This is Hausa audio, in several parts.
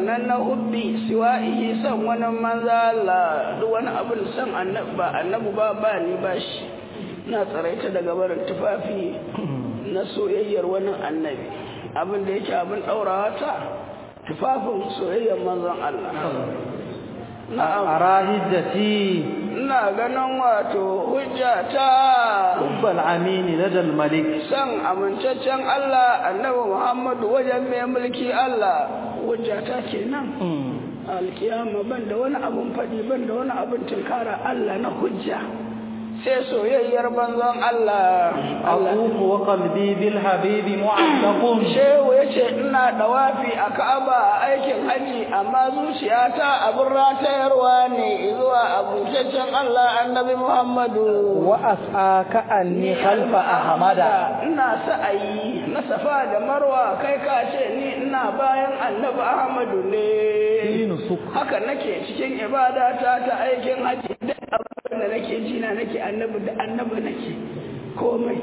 nan na hubbi siwa'ihi san wani manza Allah duk wani abin san annabi ba annabi ba ba ni ba shi na tsaraita daga barin tufafi na soyayyar wani annabi abin da yake abin ɗaurawa ta tufafin soyayyar manzon Allah na'am أرى هجتي ina ganin wato hujja ta حب العمين لدى الملك san amintaccen Allah annabi Muhammadu wajen mai mulki Allah hujja ta kenan alkiyama ban da wani abun faɗi ban da wani abun tunkara Allah na hujja sai soyayyar banzon Allah Allah أطوف وقلبي بالحبيب معلق Shehu ya ce ina dawafi a Ka'aba a aikin haji amma zuciyata abin ratayarwa ne zuwa abucaccen Allah annabi Muhammadu. وأسعى كأني خلف أحمد Ina sa'ayi na safa da marwa kai ka ce ni ina bayan annabi Ahmadu ne. في نسك Haka nake cikin ibadata ta aikin haji duk abin da nake ji na nake annabi da annabi nake komai.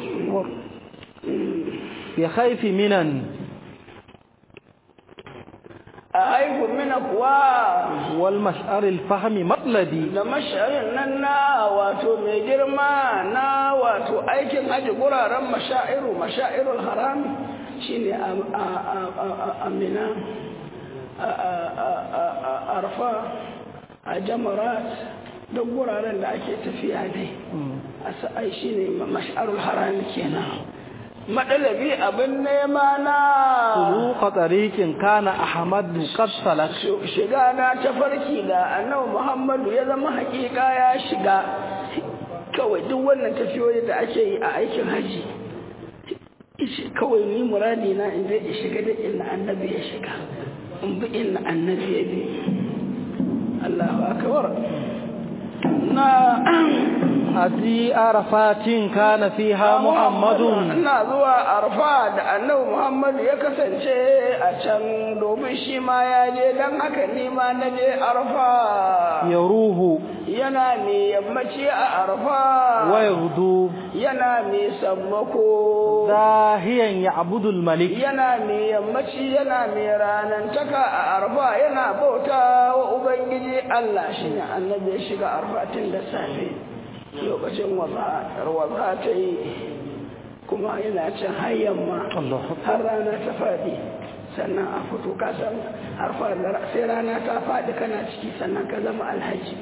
بخيف منن A haihu mina kuwa والمشعر الفهم مطلبي da mashayin nan na wato mai girma na wato aikin haji guraren mashairu mashairul harami shine a amina a arfa a jamarat duk guraren da ake tafiya dai a sa'ai shine mashairul harami kenan madalabi abin nema na طرق طريق كان أحمد قد سلك shiga na tafarki da annabi Muhammadu ya zama hakika ya shiga kawai duk wannan tafiyoyi da ake yi a aikin haji ishi kawai ni muradi na in zai shiga da inna annabi ya shiga in bi inna annabi ya bi Allahu akbar na أتي عرفات كان فيها محمد ina zuwa arfa da annabi Muhammadu ya kasance a can domin shi ma ya je don haka ni ma na je arfa يروه yana mai yammaci a arfa ويغدو yana mai sammako زاهيا يعبد الملك yana mai yammaci yana mai ranantaka a arfa yana bauta wa ubangiji Allah shine annabi ya shiga arfa tun da safe lokacin waza ta yi kuma yana cin har yamma الله har rana ta faɗi sannan a fito ka san har fa- sai rana ta faɗi kana ciki sannan ka zama alhaji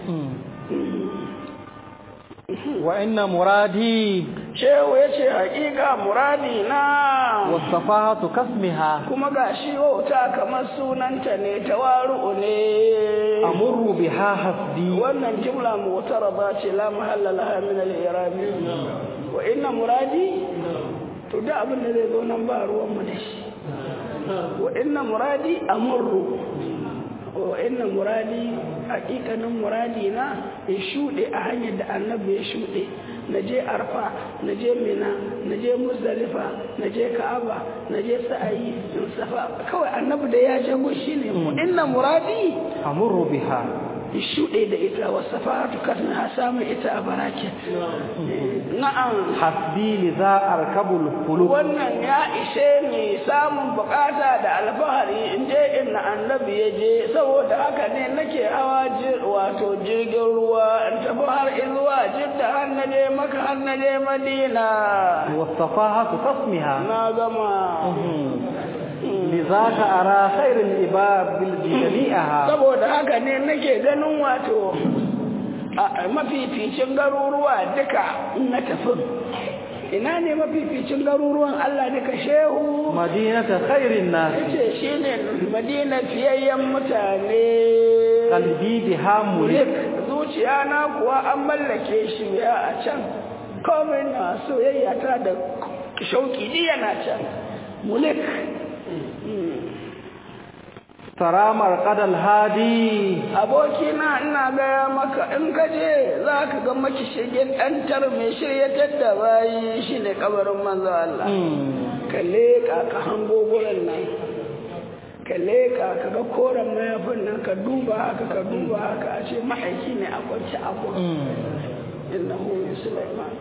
وإن مرادي shehu ya ce haƙiƙa muradi na والصفاهة كاسمها kuma ga shi wauta kamar sunanta ne tawaru'u ne أمر بها حسبي wannan jumla mutaraba ce la mahalla laha min al-i'rabi wa inna muradi to da abin da zai zo nan ba ruwan mu da shi wa inna muradi amurru wa inna muradi haƙiƙanin muradi na in shuɗe a hanyar da annabi ya shuɗe na je arfa na je mina na je muzdalifa na je ka'aba na je sa'ayi in safa kawai annabi da ya jago shine inna muradi أمر بها shuɗe da ita wasu fatu kasna samun ita a barakin na'am حسبي لذا أركب الفلوك wannan ya ishe ni samun bukata da alfahari in je inna annabi ya je saboda haka ne nake hawa jir- wato jirgin ruwa in tafi har izuwa jidda har na je maka har na je madina والصفاهة كاسمها na gama لذاك أرى خير الإباب جميعها saboda haka ne nake ganin wato a mafificin garuruwa duka in na tafi ina ne mafificin garuruwan Allah duka shehu مدينة خير الناس yace shine madina fiyayyen mutane قلبي بها mulik ملك zuciya na kuwa an mallake shi ya a can komai na soyayya ta da shauki ni yana can mulik ترى مرقد الهادي abokina ina gaya maka in ka je za ka ga maki shigin ɗantar mai shiryatar da bayi shi ne kabarin manzo Allah ka leƙa ka hango gurin nan ka leƙa ka ga koren mayafin nan ka duba haka ka duba haka a ce ma'aiki ne a kwanci a gurin innahu min sulaiman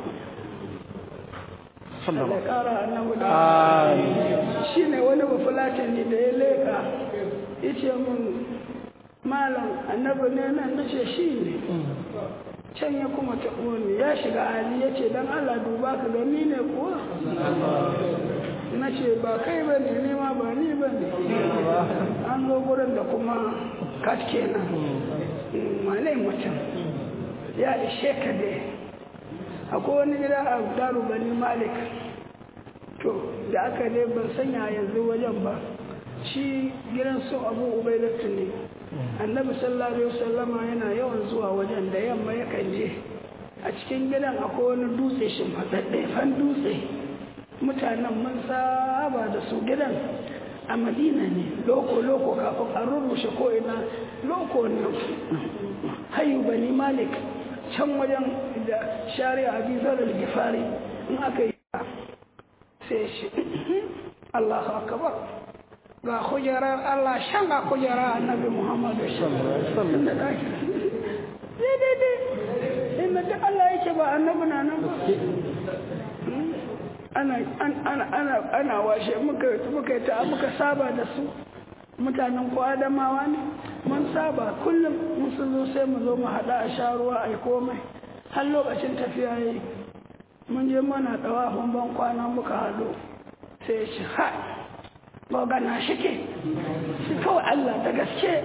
Allah ya ƙara annabi da shi ne wani bafulatani da ya leƙa ya ce mun malam annabi ne nan na ce shi ne can ya kuma taɓo ni ya shiga hali ya ce don allah duba ka gani ne kuwa na ce ba kai ba ne nema ba ni ba ne an zo gurin da kuma kat kenan malai mutum ya ishe ka dai akwai wani gida a daru bani malik to da aka dai ban sanya yanzu wajen ba shi gidan su abu ubaidatu ne annabi sallallahu alaihi wasallama yana yawan zuwa wajen da yamma yakan je a cikin gidan akwai wani dutse shimfaɗaɗɗe fan dutse mutanen mun saba da su gidan a madina ne loko-loko kafin an rurrushe ko'ina loko ne hayu bani malik can wajen da shari'a bizar al-gifari in aka yi sai shi allahu akabar ga kujerar allah shan ga kujerar annabi muhammadu sallallahu alaihi daidai inda duk allah yake ba annabi na nan ba ana washe muka ta muka saba da su mutanen ko adamawa ne mun saba kullum mun sun zo sai mu zo mu haɗa a sha ruwa a komai har lokacin tafiya yi mun je mana ɗawafin ban kwana muka haɗu sai shi ha gana shi ke shi kawai Allah da gaske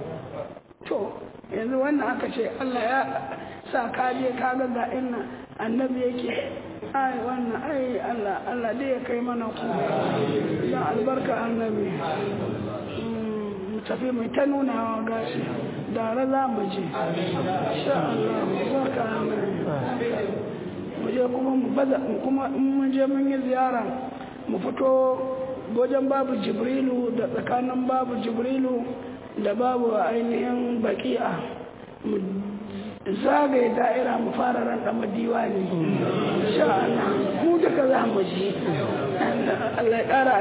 to yanzu wannan aka ce Allah ya sa kaje ka ga ga inna annabi yake ai wannan ai Allah Allah dai ya kai mana ku dan albarka annabi mu tafi mu ta nuna wa gashi da za mu je insha Allah barka annabi mu je kuma mu baza kuma in mun je mun yi ziyara mu fito wajen babu jibrilu da tsakanin babu jibrilu da babu ainihin baki'a mu zagaye da'ira mu fara ran da diwani insha Allah mu duka za mu ji Allah ya kara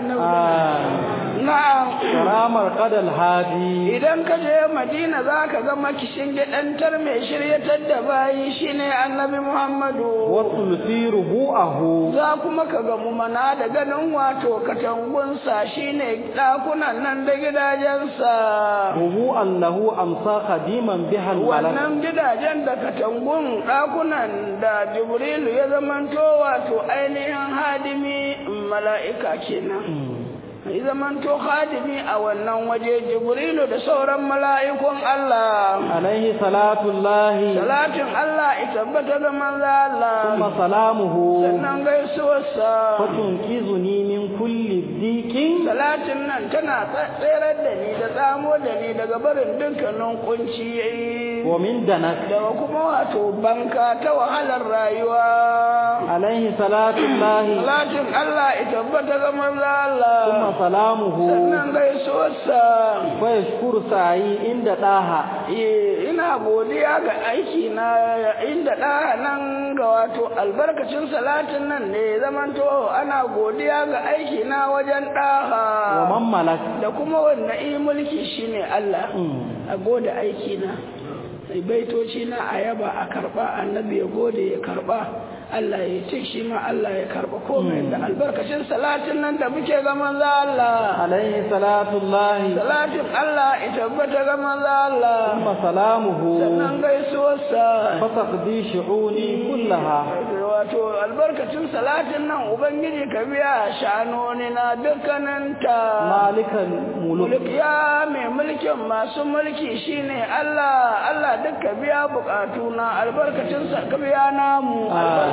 annabi na'am karamar qadal hadi idan ka je Madina zaka ga makishin gidantar mai shiryatar da bayi shine annabi Muhammadu wa sulfi rubu'ahu za kuma ka ga mu mana da ganin wato katangunsa shine dakunan nan da gidajensa rubu'an lahu amsa khadiman bihal malak wannan gidajen da katangun ɗakunan da jibrilu ya zamanto wato ainihin hadimi mala'ika kenan ya zamanto hadimi a wannan waje jibrilu da sauran mala'ikun Allah alaihi salatullahi salatin Allah ya tabbata ga manzo Allah kuma salamuhu sannan gaisuwarsa fatunkizuni min kulli dikin salatin nan tana tsere da ni da tsamo da ni daga barin dukkanin kunci wa min danak daga kuma wato banka ta wahalar rayuwa alaihi salatullahi salatin Allah ya tabbata ga manzo Allah kuma salamuhu sannan gaisuwarsa fa yashkuru sa'i inda daha Eh, ina godiya ga aiki na inda ɗaya nan ga wato albarkacin salatin nan ne zamanto ana godiya ga aiki na wajen wa ɗaha man malak da kuma wanda yi mulki shine Allah a gode aiki na baitoci na a yaba a karba annabi ya gode ya karba Allah ya ce shi ma Allah ya karba komai da albarkacin salatin nan da muke ga manzo Allah alaihi salatullahi salatin Allah ya tabbata ga manzo Allah kuma salamuhu sannan gaisuwarsa fasaqdi shu'uni kullaha wato albarkacin salatin nan ubangiji ka biya sha'anoni na dukkaninta malikan muluk mulk ya mai mulkin masu mulki shine Allah Allah duka biya bukatu na albarkacin sa ka biya namu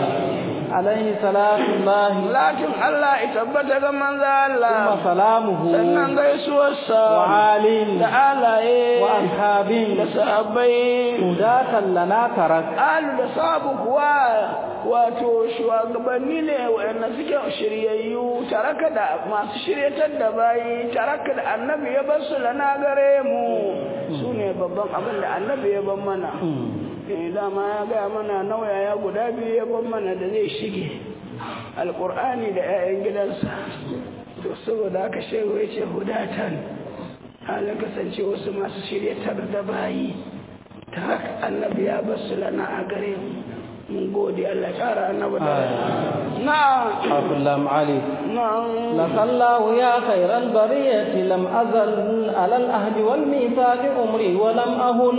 alaihi salatullahi lakin Allah ya tabbata ga manzo Allah kuma salamuhu sannan gaisuwarsa wa alin da alaye wa ashabin da sahabbai hudatan lana tarak alu da sabu kuwa wato shugabanni ne wa'anda suke shiryayyu taraka da masu shiryatar da bayi taraka da annabi ya bar su lana gare mu su ne babban abin da annabi ya bar mana eh dama ya gaya mana nauyaya guda biyu ya bar mana da zai shige alkur'ani da 'ya'yan gidansa to saboda haka shehu ya ce hudatan halin kasance wasu masu shiryatar da bayi taraka annabi ya bar su lana a gare mu mun gode Allah ya kara annabi da na'am حرف اللام علي na'am لك الله يا خير البرية لم أزل على الأهد والميثاق أمري ولم أهن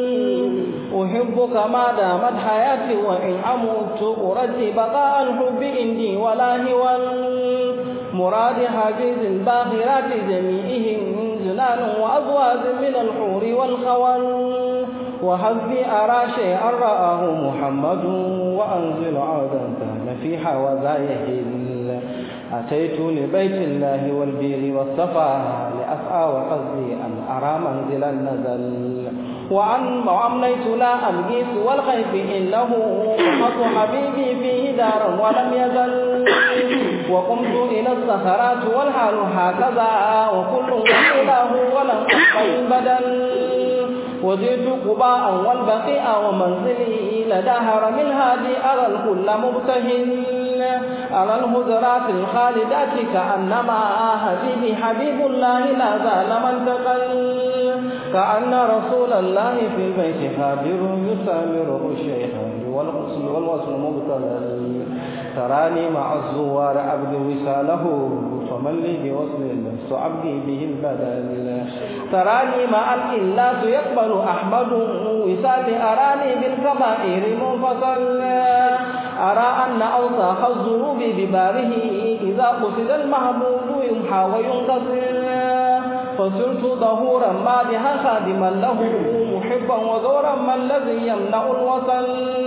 أحبك ما دامت حياتي وإن أموت أرجي بقاء الحب عندي ولا هوى مراد حفيظ الباخرات جميعهم جنان وأزواج من الحور والخول وحظي أرى شيئا رآه محمد وأنزل عودا كان في حوزايه أتيت لبيت الله والبير والصفا لأسعى وقصدي أن أرى منزلا نزل وعن وأمنيت لا ألقيت والخيف إنه وحط حبيبي فيه دارا ولم يزل وقمت إلى الصخرات والحال هكذا وكل إله ولم أخفي بدل وزدت قباء والبقيء ومنزلي لدى هرم الهادي أرى الكل مبتهل أرى الهجرات الخالدات كأنما حبيبي حبيب الله لا زال من تقل كأن رسول الله في البيت خابر يسامره الشيخان والغسل والوصل مبتلل تراني مع الزوار عبد وساله فمن لي بوصل لست عبدي به البدل تراني مع الإلاس يقبل أحمد وسال أراني بالكبائر منفصل أرى أن أوساخ الذنوب بباره إذا قصد المحمود يمحى وينتصر فصرت ظهورا مادحا خادما له محبا وزورا ما الذي يمنع الوصل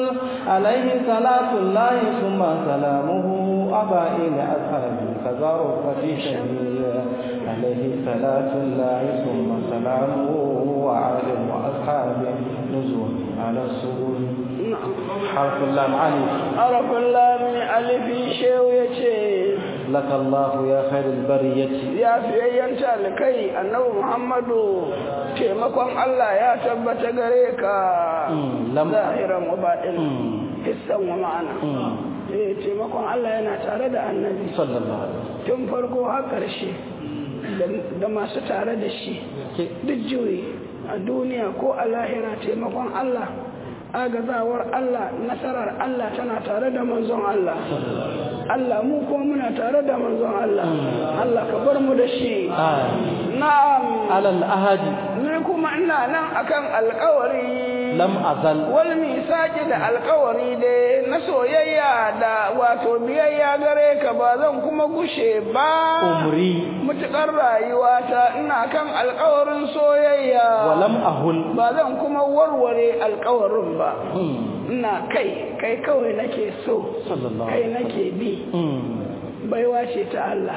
عليه صلاة الله ثم سلامه أبا إلى أصحابي كذا رفقتي شهيد عليه صلاة الله ثم سلامه وعلم وأصحابه نزول على السرور حرف اللام علي arafin lami alifi shehu ya ce لك الله يا خير البرية ya fiyayyen talikai annabi muhammadu taimakon allah ya tabbata gare ka Mm, lam- zahiran wa baɗin Mm. hissan wa ma'ana Mm. eh taimakon allah yana tare da annabi صلى الله عليه وسلم tun farko har ƙarshe da- da masu tare da shi Ke- duk juyi a duniya ko a lahira taimakon Allah agazawar Allah nasarar Allah tana tare da manzon Allah Allah mu ko muna tare da manzon Allah Allah ka bar mu da shi آه. na'am على الأهد ni kuma ina nan akan alkawari لم أزل wal misaki da alkawari dai na soyayya da wato biyayya gare ka ba zan kuma gushe ba أمري mutukar rayuwata ina kan alkawarin soyayya ولم أهل ba zan kuma warware alkawarin ba Mm. ina kai kai kawai nake so صلى الله kai عليه وسلم nake bi Mm. baiwa ce ta Allah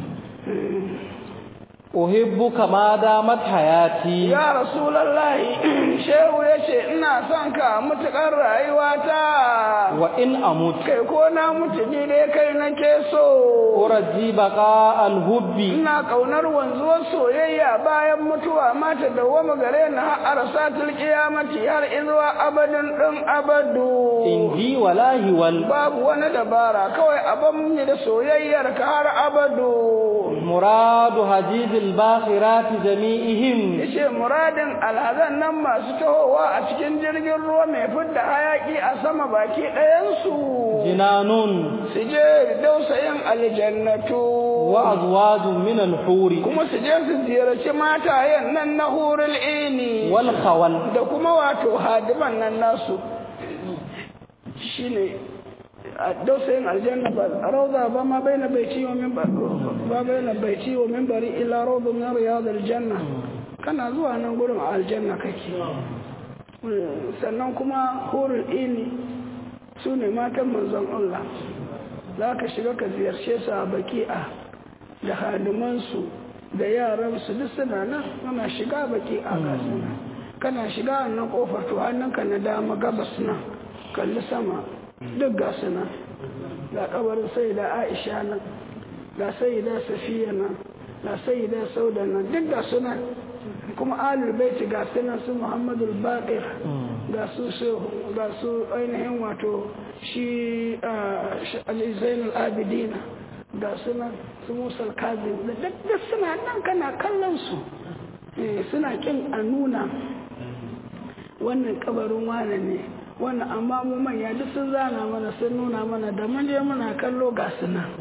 أحبك ما دامت حياتي ya rasulallahi shehu ya ce ina son ka mutukar rayuwata وإن أموت kai ko na mutu ni dai kai nake so أرجي بقاء الهب ina kaunar wanzuwar soyayya bayan mutuwa mata dawwama gare ni har arsatul qiyamati har izuwa abadin din abadu إنجي ولا هول babu wani dabara kawai abin ni da soyayyar ka har abadu مراد حجيب الباخرات جميعهم yace muradin alhazan nan masu tahowa a cikin jirgin ruwa mai fidda hayaki a sama baki ɗayansu جنان su je dausayin aljannatu وأزواج من الحور kuma su je su ziyarci matayen nan na hurul ini والخول da kuma wato hadiman nan nasu shine a dausayin aljanna ba rauza ba ma bai na baiti wa min ba bai na baiti wa min bari illa rauza min riyad aljanna kana zuwa nan gurin a aljanna kake sannan kuma hurul ini su ne matan manzon Allah za ka shiga ka ziyarce su a baki'a da hadimansu da yaransu duk suna nan kana shiga baki'a ga suna kana shiga nan kofar to hannunka na dama gabas nan kalli sama duk ga suna ga kabarin sai da aisha nan ga sai da safiya nan ga sai da sauda nan duk ga suna kuma alul baiti ga suna su muhammadu baqir ga su ga su ainihin wato shi ali zainul abidina ga suna su musal kazim da duk suna nan kana kallon su suna kin a nuna wannan kabarin wane ne wannan amma mu manya duk sun zana mana sun nuna mana da mun je muna kallo ga su nan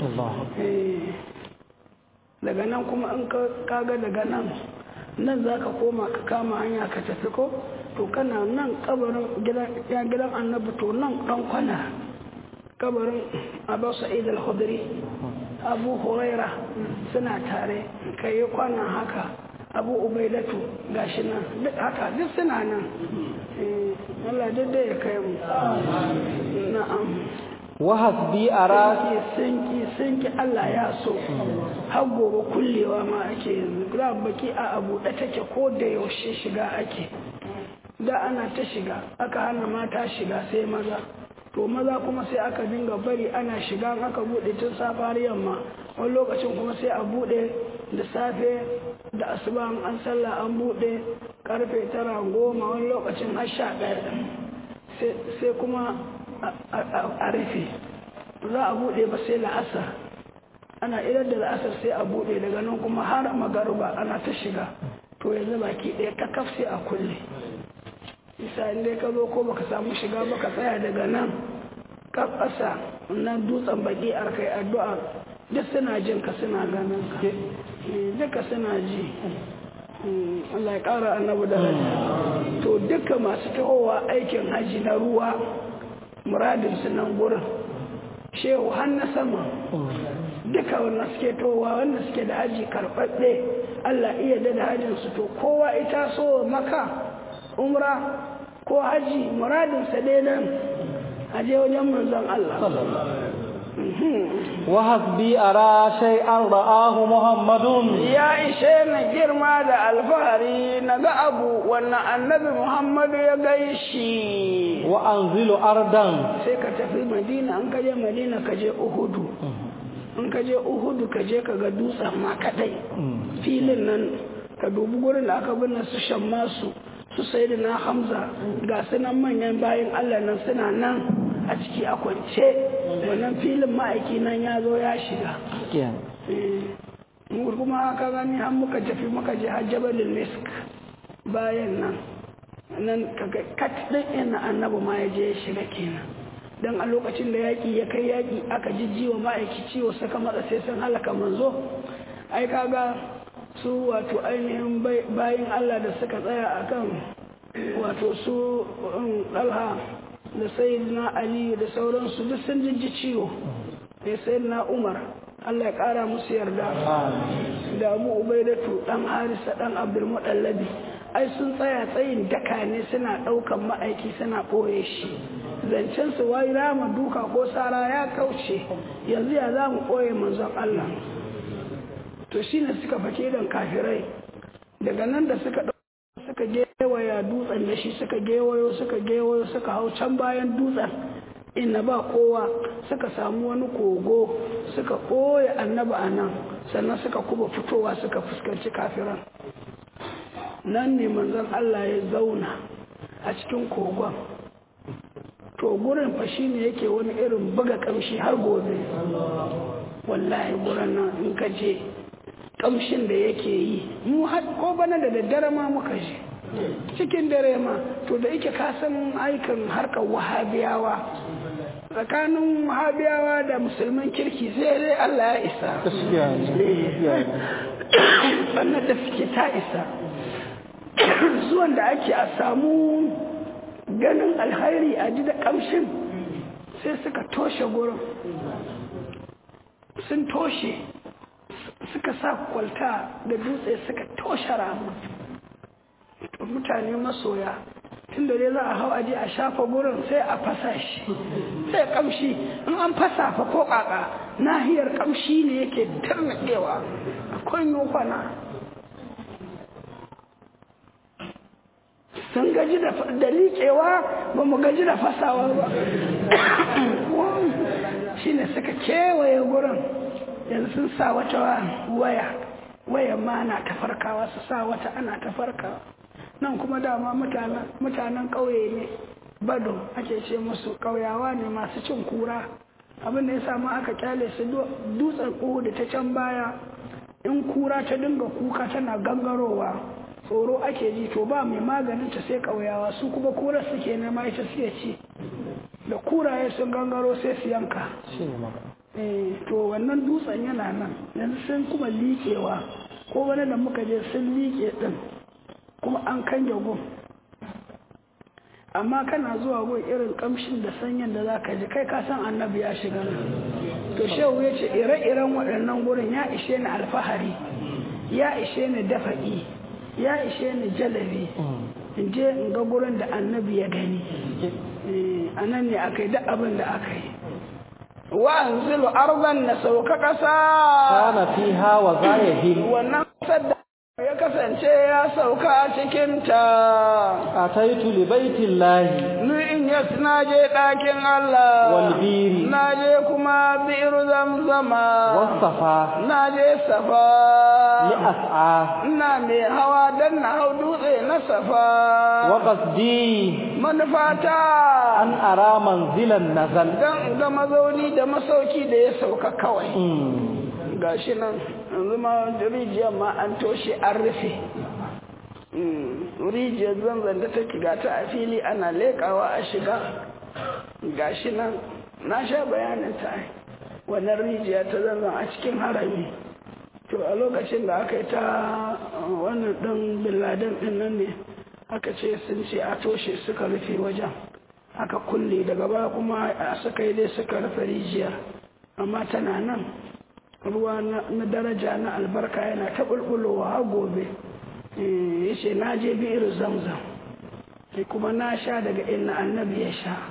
daga nan kuma in ka ga daga nan nan za ka koma ka kama hanya ka tafi ko to kana nan kabarin ya gidan annabi to nan dan kwana kabarin abu sa'id al-khudri abu huraira suna tare kai yi kwana haka abu ubaidatu gashi nan duk haka duk suna nan Allah duk da ya kai mu na'am wahasbi ara sinki sinki Allah ya so har gobe kullewa ma ake yanzu da baki a abu da take ko da yaushe shiga ake da ana ta shiga aka hana mata shiga sai maza to maza kuma sai aka dinga bari ana shiga aka bude tun safe har yamma wani lokacin kuma sai a bude da safe da asuba an sallah an bude karfe tara goma wani lokacin har sha ɗaya sai kuma a rufe za a bude ba sai la'asar ana idar da la'asar sai a bude daga nan kuma har magaruba ana ta shiga to yanzu baki ɗaya ta kaf sai a kulle isa inda ka zo ko baka samu shiga baka tsaya daga nan ka ƙasa nan dutsen baki a kai addu'a duk suna jin ka suna ganin ka duka suna ji Allah ya ƙara annabu da haji to duka masu tahowa aikin haji na ruwa muradin su nan gurin shehu har na sama duka wanda suke towa wanda suke da haji karɓaɓɓe Allah iya da hajinsu to kowa ita so maka umra ko haji muradinsa dai nan aje wajen manzon Allah wa hasbi ara shay'an ra'ahu muhammadun ya ishe na girma da alfahari na ga abu wannan annabi muhammadu ya gaishi wa anzilu ardan sai ka tafi madina an kaje madina ka je uhudu in ka je uhudu ka je ka ga dutsen ma kadai filin nan ka dubi gurin da aka binne su shan masu su sai da na hamza ga sunan manyan bayan allah nan suna nan a ciki a kwance wannan filin ma'aiki nan ya zo ya shiga kuma haka gani har muka tafi muka je har jabalin misk bayan nan nan kaga kat din ina annabi ma ya je ya shiga kenan dan a lokacin da yaki ya kai yaki aka jijjiwa ma'aiki ciwo saka matsa sai sun halaka manzo ai kaga su wato ainihin bayin Allah da suka tsaya akan wato su ɗalha da sayyidina Ali da sauransu duk sun jijji ciwo da sayyidina Umar Allah ya ƙara musu yarda da Abu Ubaidatu dan Harisa dan Abdul Mudallabi ai sun tsaya tsayin daka ne suna ɗaukan ma'aiki suna ɓoye shi zancen su wai rama duka ko sara ya kauce yanzu ya za mu ɓoye manzon Allah to shi ne suka fake don kafirai daga nan da suka suka gewaya dutsen da shi suka gewayo suka gewayo suka hau can bayan dutsen inna ba kowa suka samu wani kogo suka ɓoye annaba a nan sannan suka kuma fitowa suka fuskanci kafiran nan ne manzon Allah ya zauna a cikin kogon to gurin fa shi ne yake wani irin buga kamshi har gobe wallahi gurin nan in ka je kamshin da yake yi mu ko bana da daddare ma muka je cikin dare ma to da yake kasan aikin harkar wahabiyawa tsakanin wahabiyawa da musulman kirki sai dai Allah ya isa sannan da suke ta isa zuwan da ake a samu ganin alhairi a ji da kamshin sai suka toshe gurin sun toshe suka sa kwalta da dutse suka toshe ramu mutane masoya tun da dai za a hau aje a shafa gurin sai a fasa shi sai kamshi in an fasa fa ko kaka nahiyar kamshi ne yake tarnakewa akwai nufana sun gaji da liƙewa ba mu gaji da fasawa ba shi ne suka kewaye gurin yanzu sun sa wata waya waya ma ana ta farkawa su sa wata ana ta farkawa nan kuma dama mutanen ƙauye ne bado ake ce musu ƙauyawa ne masu cin kura abin da ya samu aka kyale su dutsen da ta can baya in kura ta dinga kuka tana gangarowa tsoro ake ji to ba mai maganin ta sai ƙauyawa su kuma kura suke nema ita suke ci da kuraye sun gangaro sai su yanka to wannan dutsen yana nan yanzu sun kuma liƙewa ko wani da muka je sun liƙe ɗin kuma an kange gun amma kana zuwa gun irin kamshin da sanyin da za ka ji kai ka san annabi ya shiga nan to shehu ya ce ire-iren waɗannan gurin ya ishe ni alfahari ya ishe ni dafa'i ya ishe ni jalabi in je in ga gurin da annabi ya gani a nan ne aka yi duk abin da aka yi wa anzilu ardan na sauka ƙasa kana fiha wa zayahin wannan ƙasar da ya kasance ya sauka a cikinta ataitu li baitillahi ni in yas na je ɗakin Allah wal biri na je kuma biru zamzama wasafa na je safa li as'a ina mai hawa dan na hau dutse na safa wa qasdi manufata an ara manzilan nazal dan ga mazauni da masauki da ya sauka kawai Mm. gashi nan yanzu ma rijiyar ma an toshe an rufe rijiyar zanzan da take gata a fili ana leƙawa a shiga gashi nan na sha bayanin ta ai. wannan rijiya ta zanzan a cikin harami to a lokacin da aka yi ta uh, wannan ɗin billaden ɗin nan ne aka ce sun ce a toshe suka rufe wajen aka kulle daga baya kuma a suka yi dai suka rufe rijiyar amma tana nan ruwa na na daraja na albarka yana ta bulbulowa har gobe ya ce na je biyar zamzam sai kuma na sha daga inna annabi ya sha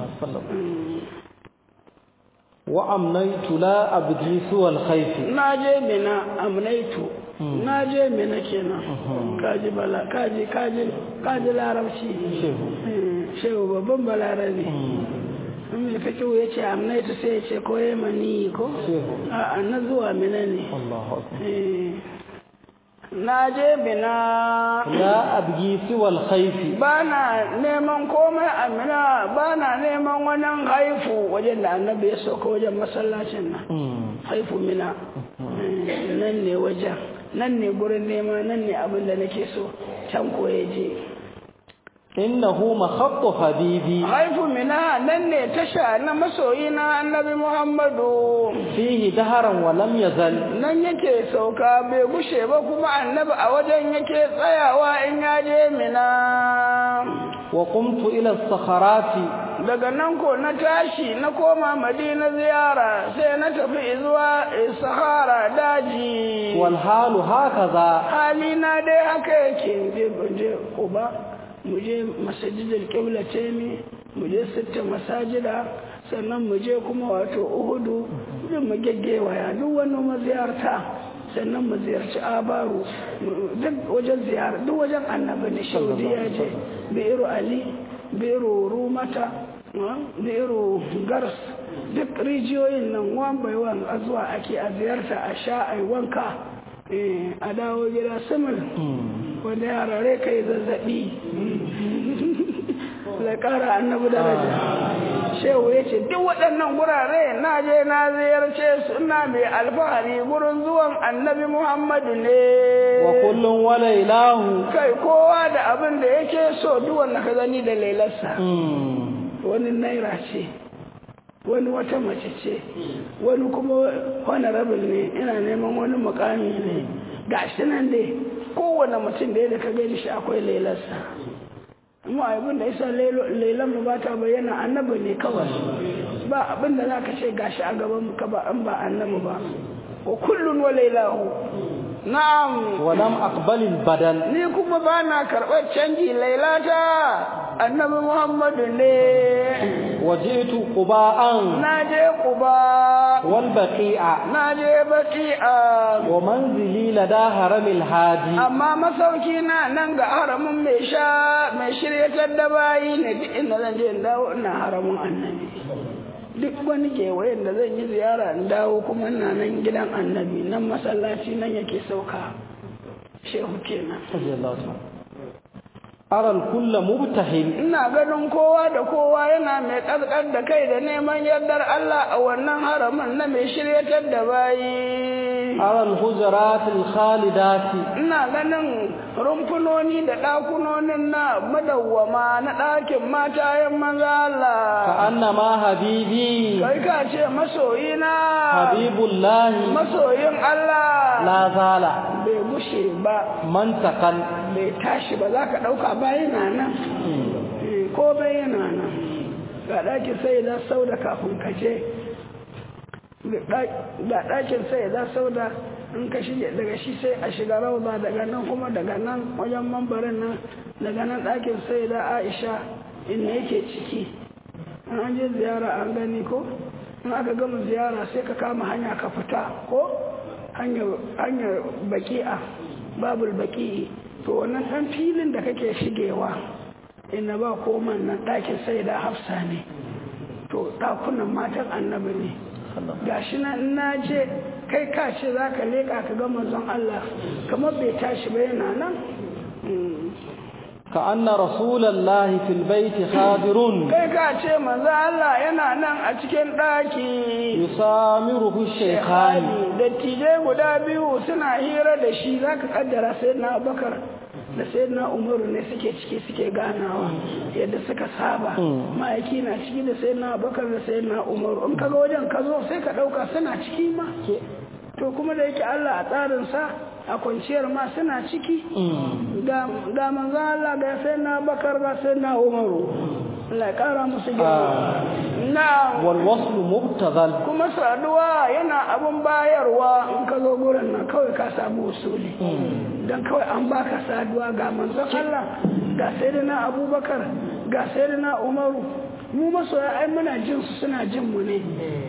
wa amnaitu la abdi suwal khayfi na je mina amnaitu na je mina kenan kaji bala kaji kaji kaji larabci shehu Eh, shehu babban balarabe in mai fikihu ya ce amnaitu sai ya ce ko mani ko shehu a'a na zuwa mina ne Allahu akbar Eh, na je mina la abgi suwal khayfi ba na neman komai amina ba na neman wani haifu wajen da annabi ya sauka wajen masallacin nan Mm. haifu mina Eh, nan ne wajen nan ne gurin nema nan ne abin da nake so can ko ya je innahu makhattu habibi haifu mina nan ne tasha na masoyi na annabi muhammadu fihi daharan wa lam yazal nan yake sauka bai gushe ba kuma annabi a wajen yake tsayawa in ya je mina wa qumtu ila as-sakharati daga nan ko na tashi na koma madina ziyara sai na tafi zuwa sahara daji wal halu hakaza halina dai haka yake je je kuba mu je masajidul qiblatayn mu je sitta masajida sannan mu je kuma wato uhudu duk mu gaggewaya duk wani maziyarta sannan mu ziyarci abaru duk wajen ziyara duk wajen annabi ne shaudi ya je bi'iru ali bi'iru rumata bi'iru gars duk rijiyoyin nan wan bai wan a zuwa ake a ziyarta a sha a wanka a dawo gida simil wanda yara rai kai zazzabi da kara annabi daraja shehu ya ce duk waɗannan gurare na je na ziyarce su ina mai alfahari gurin zuwan annabi muhammadu ne wa kullun wa lailahu kai kowa da abin da yake so duk wanda ka gani da lailarsa wani naira ce wani wata mace ce wani kuma honorable ne ina neman wani mukami ne ga shi nan dai kowane mutum da da ka gani shi akwai lailarsa amma abin da isa lailan mu ba ta bayyana annabi ne kawai ba abin da za ka ce gashi a gaban ka ba an ba annabi ba wa kullun wa lailahu na'am wa lam aqbal al badal ni kuma ba na karɓar canji lailata annabi muhammadu ne wajitu quba'an na je quba wal baqi'a na je baqi'a wa manzili lada haramil hadi amma masauki na nan ga haramin mai sha mai shiryatar da bayi ne duk inda zan je in dawo ina haramin annabi duk wani kewayen da zan yi ziyara in dawo kuma ina nan gidan annabi nan masallaci nan yake sauka shehu kenan aral kulla mubtahil ina ganin kowa da kowa yana mai ƙasƙar da kai da neman yardar Allah a wannan haramin na mai shiryatar da bayi أرى الحجرات الخالدات ina ganin rumfunoni da ɗakunonin na madawwama na ɗakin matayen manzo Allah كأنما حبيبي kai ka ce masoyina حبيب الله masoyin Allah لا زال bai gushe ba منتقا bai tashi ba za ka ɗauka ba yana nan Eh, ko bai yana nan ga ɗakin sai da sau da kafin ka je ga ɗakin sai da sau da in ka shige daga shi sai a shiga rauza daga nan kuma daga nan wajen mambarin nan daga nan ɗakin sai da aisha inda yake ciki in an je ziyara an gani ko in aka gama ziyara sai ka kama hanya ka fita ko hanyar baki'a babul baki'i to wannan ɗan filin da kake shigewa inda ba koman nan ɗakin sai da hafsa ne to ɗakunan matan annabi ne gashi na na je kai ka ce za ka leƙa ka ga manzon Allah kamar bai tashi ba yana nan كأن رسول الله في البيت خادر kai ka ce manzon Allah yana nan a cikin ɗaki يسامره الشيخان dattijai guda biyu suna hira da shi za ka kaddara sai na bakar da sai na umaru ne suke ciki suke ganawa yadda suka saba ma'aiki na ciki da sai na bakar da sai na umaru in kaga wajen ka zo sai ka ɗauka suna ciki ma to kuma da yake Allah a tsarinsa a kwanciyar ma suna ciki ga manzan Allah ga sai na bakar ga sai na umaru Allah ya kara musu girma na والوصل مبتذل kuma saduwa yana abun bayarwa in ka zo gurin nan kawai ka samu usuli don kawai an baka saduwa ga manzon Allah ga sayyidina Abubakar ga sayyidina Umaru mu masoya ai muna jin su suna jin mu ne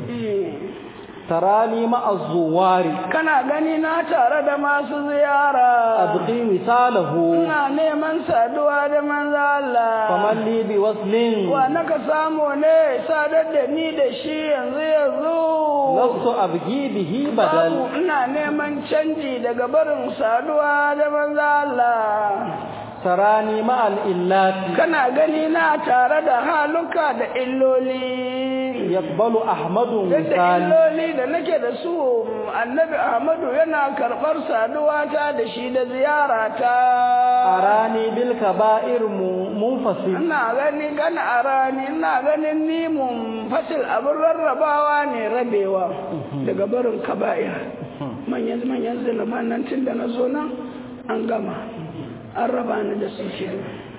تراني مع الزوار kana gani na tare da masu ziyara أبغي وصاله ina neman saduwa da manzo Allah فمن لي بوصل wa naka samu ne sadar da ni da shi yanzu yanzu لست أبغي به بدل Babu ina neman canji daga barin saduwa da manzo Allah. تراني مع الإلات Kana gani na tare da haluka da illoli. يقبل أحمد Yadda وصال illoli da nake da su annabi Ahmadu yana karɓar saduwa ta da shi da ziyara ta. أراني بالكبائر م- منفصل Ina gani gana a rani, ina ganin ni mun fasil abin rarrabawa ne rabewa daga barin kaba'ir. Manyan manyan zunuban nan tun da na zo nan an gama. An raba ni da su ke.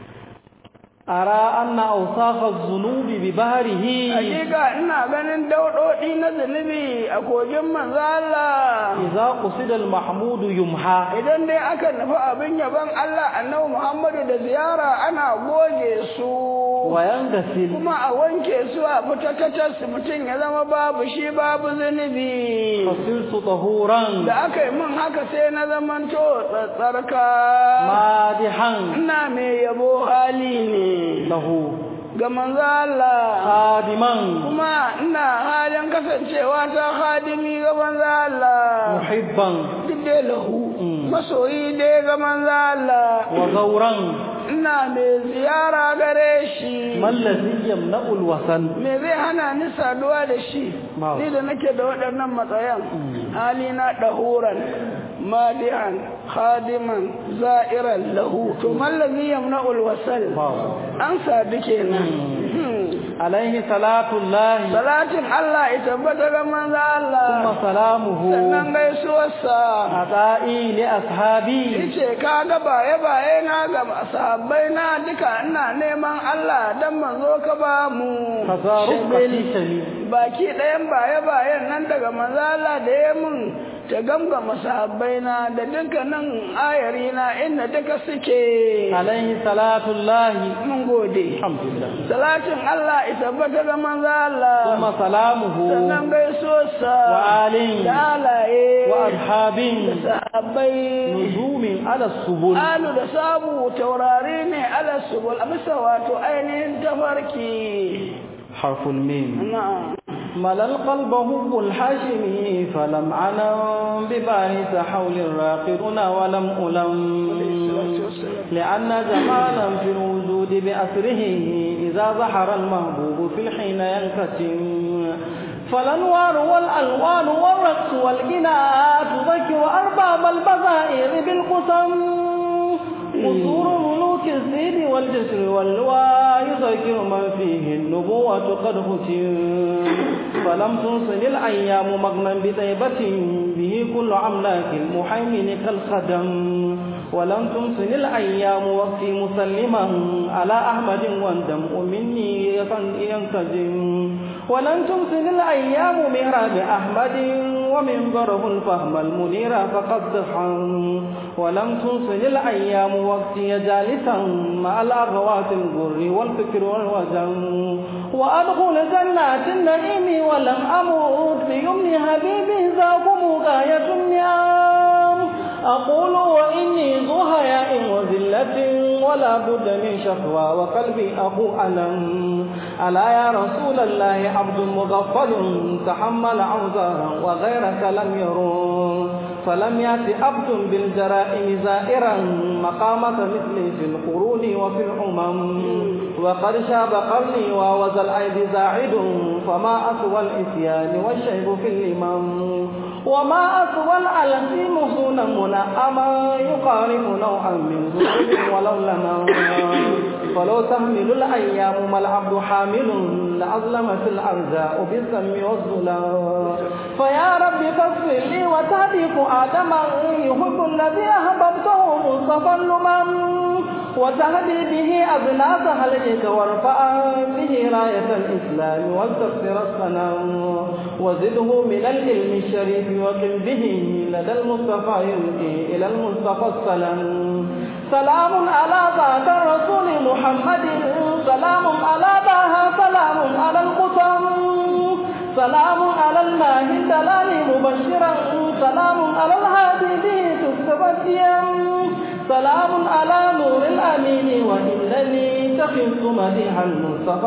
أرى أن أوصاف الذنوب ببهره Hakika ina ganin daudodi na zunubi a kogin manzo Allah. إذا قصد المحمود يمحى Idan dai aka nufi abin yaban Allah annabi Muhammadu da ziyara ana goge su. وينغسل kuma a wanke su a fita ta su mutum ya zama babu shi babu zunubi فصرت طهورا da aka yi min haka sai na zamanto tsatsarka مادحا ina mai yabo hali ne له ga manzo Allah خادما kuma ina halin kasancewa ta hadimi ga manzo Allah محبا duk dai lahu masoyi dai ga manzo Allah وغورا ina mai ziyara gare shi ما الذي يمنع الوثن me zai hana ni saduwa da shi Babu. ni da nake da waɗannan matsayan halina ɗahuran madihan khadiman za'iran lahu to mallazi yamna'ul wasal Babu. an sadu kenan Hmm. عليه صلاة الله salatin Allah ya tabbata ga manzo ثم Allah سلامه sannan gaisuwarsa عطائي لأصحابي yace kaga baye baye na ga sahabbai na duka ina neman Allah dan manzo ka ba mu فصاروا Shabil. قتيشني baki ɗayan baye-bayen nan daga mazala da ya mun ta gamgama sahabbai na da dukkanin ayari na inda duka suke عليه صلاة الله mun gode الحمد لله salatin Allah ya tabbata ga mazala ثم سلامه sannan gaisuwarsa وآل da alaye وأصحاب da sahabbai نجوم على السبل alu da sabu taurari ne ala subul a bisa wato ainihin tafarki حرف الميم na'am ملا القلب حب الحاشمي فلم عنم بباهت حول راقرنا ولم ألم لأن جمالا في الوجود بأسره إذا ظهر المهبوب في الحين ينكتم فالأنوار والألوان والرقص والغناء تذكر أرباب البصائر بالقسم قصور ملوك الزيد والجسر واللواء يذكر من فيه النبوة قد ختم فلم تنصل الأيام مغنا بطيبة به كل أملاك المحيمن كالخدم ولم تنصل الأيام وقتي مسلما على أحمد والدمع مني ينتجم ولن تمسن الأيام مهراب أحمد ومنبره الفهم المنير فقد ضحى ولم تنصل الأيام وقتي جالسا مع الأغوات الغر والفكر والوجم وأدخل جنات النعيم ولم أموت بيمن حبيبي ذاكم غاية النعم أقول وإني ذو هياء وذلة ولا بد من شكوى وقلبي أخو ألم ألا يا رسول الله عبد مغفل تحمل أوزارا وغيرك لم يرون فلم يأت عبد بالجرائم زائرا مقامة مثلي في القرون وفي الأمم وقد شاب قرني ووزى الأيدي زاعد فما أسوى الإتيان والشيب في الإمام وما أسوى الألم محسونا منعما يقارب نوعا من ذنوب ولو لما فلو تحمل الأيام ما العبد حامل لأظلمت الأرزاء بالذم والظلام فيا رب فاغفر لي وتهديك آدما يحب الذي أحببته مصطفى الأمم وتهدي به أبناء هلك وارفع به راية الإسلام واستغفر الصنم وزده من العلم الشريف وقم به لدى المصطفى يلقي إلى المصطفى السلام سلام على ذات الرسول محمد سلام على باها سلام على القسم سلام على الله الدلال مبشرا سلام على الهادي به تكتب سلام على نور الأمين وإنني تخفت مديح المصطفى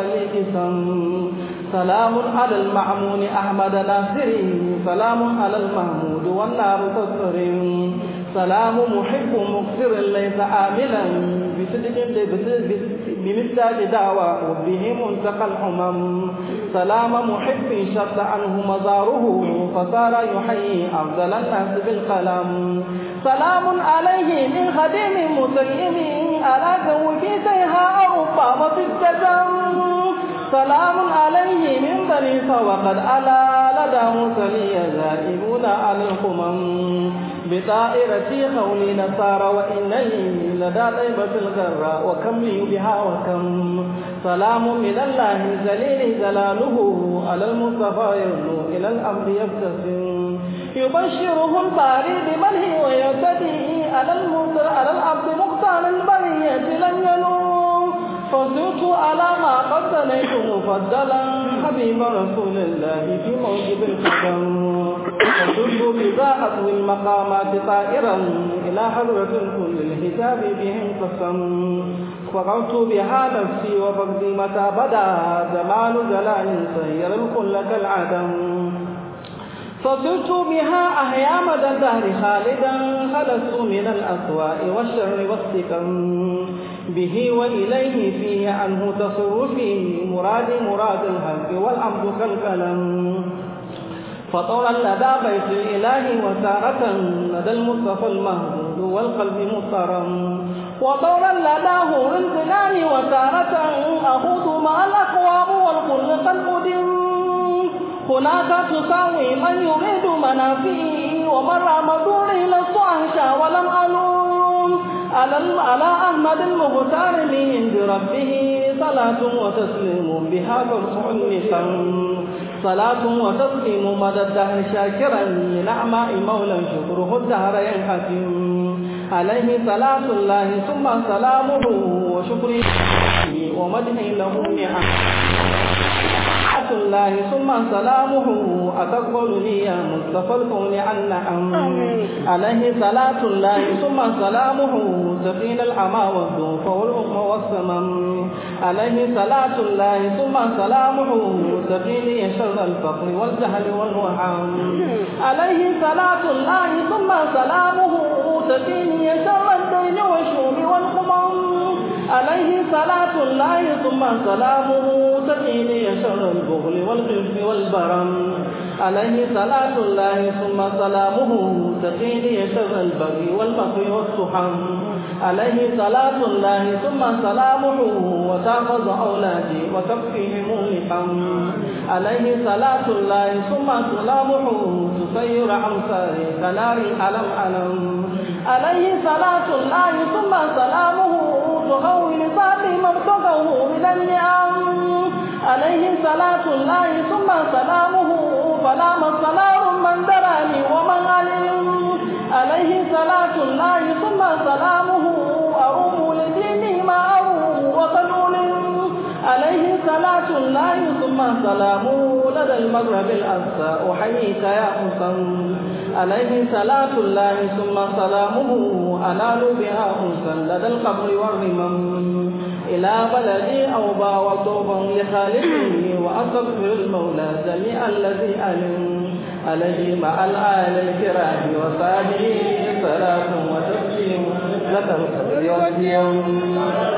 التهالي سلام على المعمون أحمد ناصري سلام على المحمود والنار تصري سلام محب مكسر ليس عاملا بصدق بمثال دعوى به منتقى الحمم سلام محب شد عنه مزاره فصار يحيي أفضل الناس بالقلم سلام عليه من خديم مسلم على جو في سيها أوفى وفي التجم سلام عليه من بني وقد ألا لدى مسلي ذائبون على القمم بطائرتي قولي نصارى وإنني لدى طيبة الغراء وكم لي بها وكم سلام من الله زليل زلاله على المصطفى يرنو إلى الأمر يبتسم يبشره الباري بمنه ويهتدي على المصر على العبد مختار البرية لن ينوم فزرت على ما قد سنيت مفضلا حبيب رسول الله في موجب القدم وكنت بذا أطوي المقامات طائرا إلى حضرة كل الحساب بهم قسم فقلت بها نفسي وفقدي متى بدا زمان جلال سير الكل كالعدم فصرت بها أحيا مدى الدهر خالدا خلصت من الأسواء والشر والسكم به وإليه فيه عنه تصرفي مراد مراد الحق والعبد كالكلم فطورا لدى بيت الإله وتارة لدى المصطفى المهمود والقلب مضطرم وطورا لدى هور الجنان وتارة أخوض مع الأقوام والخلق القدم هناك تساوي من يريد منافعي ومن رام دوري لست أنشا ولم ألوم على على أحمد المختار من عند ربه صلاة وتسليم بها فرح النسم صلاة وتسليم مدى الدهر شاكرا لنعماء مولى شكره الدهر ينحتم عليه صلاة الله ثم سلامه وشكره ومدحه له نعم الله ثم سلامه أتقبلني يا مصطفى الكون عن نعم عليه صلاة الله ثم سلامه سفين العمى والذوف والأم والسمم عليه صلاة الله ثم سلامه سفين شر الفقر والجهل والوهام عليه صلاة الله ثم سلامه سفين شر الدين والشوم والقمم عليه صلاة الله ثم سلامه تقيني شر البغل والخلف والبرم عليه صلاة الله ثم سلامه تقيني شر البغي والبغي والسحم عليه صلاة الله ثم سلامه وتحفظ أولادي وتكفيهم اللحم عليه صلاة الله ثم سلامه تسير أمثالي كنار ألم ألم عليه صلاة الله ثم سلامه تهون صافي مبتغه من النعم عليه صلاة الله ثم سلامه فلا مصنار من دراني ومن علم عليه صلاة الله ثم سلامه أروم لديني ما أروم وقنون عليه صلاة الله ثم سلامه لدى المغرب الأقصى أحييك يا حسن عليه صلاة الله ثم سلامه أنال بها أنسا لدى القبر والرمم إلى بلدي أوبا وطوبا لخالقه وأستغفر المولى جميع الذي ألم عليه مع الآل الكرام وصحبه صلاة وتسليم لك الخير واليوم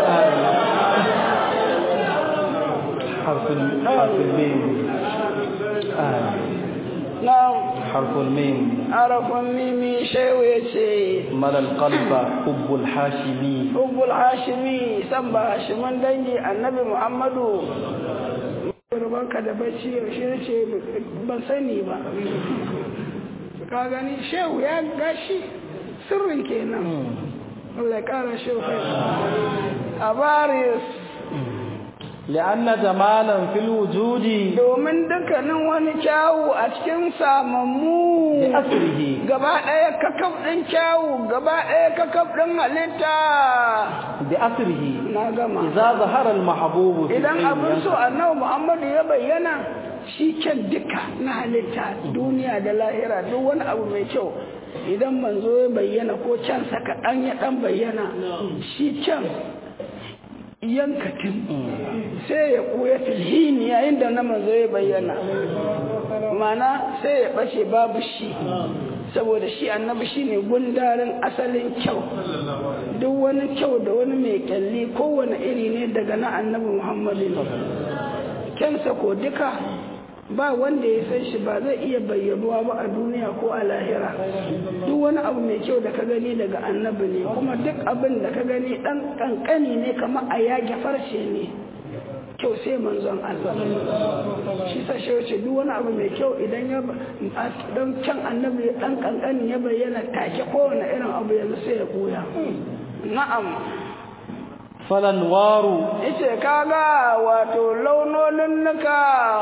حرف حرف الميم آمين نعم حرف الميم عرف ميمي شويتي ملا القلب حب الحاشمي حب الهاشمي سبا هاشمان dangi annabi muhammadu rubanka da bacci yaushe ne ce ban sani ba ka gani shehu ya gashi sirrin kenan Allah ya kara shehu kai a baris لأن جمالا في الوجود domin dukkanin wani kyawu a cikin samammu بأسره gaba ɗaya kakaf ɗin kyawu gaba ɗaya kakaf ɗin halitta بأسره na gama إذا ظهر المحبوب في idan العلم abin so annabi muhammadu ya bayyana shi kyan duka na halitta duniya da lahira duk wani abu mai kyau idan manzo ya bayyana ko can sa kaɗan ya ɗan bayyana shi kyan yankatin sai ya ɓuya filhini yayin da na manzo ya bayyana mana sai ya ɓace babu shi saboda shi annabi shi ne gundarin asalin kyau duk wani kyau da wani mai kyalli kowane iri ne daga na annabi muhammadu ne kyansa ko duka ba wanda ya san shi ba zai iya bayyanuwa ba a duniya ko a lahira duk wani abu mai kyau da ka gani daga annabi ne kuma duk abin da ka gani dan kankani ne kamar a yage farshe ne kyau sai manzon Allah shi sa shi wace duk wani abu mai kyau idan ya dan can annabi dan kankani ya bayyana take kowane irin abu yanzu sai ya koya na'am فالأنوار yace kaga wato launonin nuka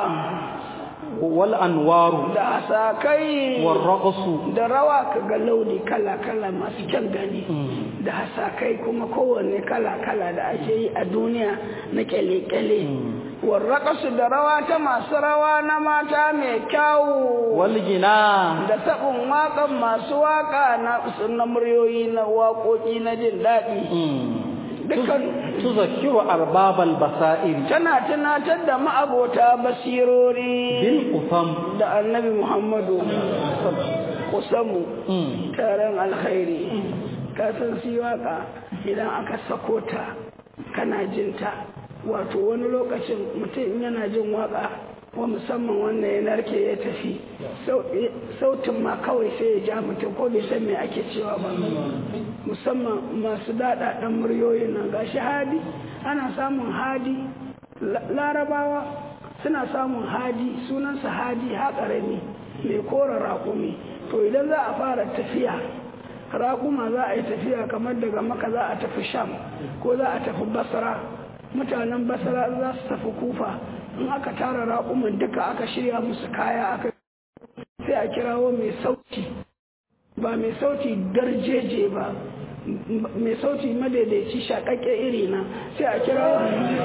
والأنوار da hasakai والرقص da rawa kaga launi kala-kala masu kyan gani da hasakai kuma kowanne kala-kala da ake yi a duniya na kyale-kyale warraƙasu da rawa ta masu rawa na mata mai kyawu والغنى da taɓin waƙan masu waƙa na na muryoyi na waƙoƙi na jin daɗi dukkan تذكر أرباب البصائر tana tunatar da ma'abota basirori بالأثم da annabi muhammadu kusamu taron alkhairi ka san si waka idan aka sako ta kana jinta wato wani lokacin mutum yana jin waka ko musamman wanda ya narke ya tafi sautin ma kawai sai ya ja mutum ko bai san me ake cewa ba musamman masu daɗaɗɗen muryoyin nan gashi hadi ana samun hadi larabawa suna samun hadi sunansa hadi haƙarami mai kora raƙumi to idan za a fara tafiya raƙuma za a yi tafiya kamar daga maka za a tafi sham ko za a tafi basra mutanen basra za su tafi kufa in aka tara raƙuman duka aka shirya musu kaya aka sai a kirawo mai sauti ba mai sauti darjeje ba mai sauti madaidaici shaƙaƙe iri na sai a kirawo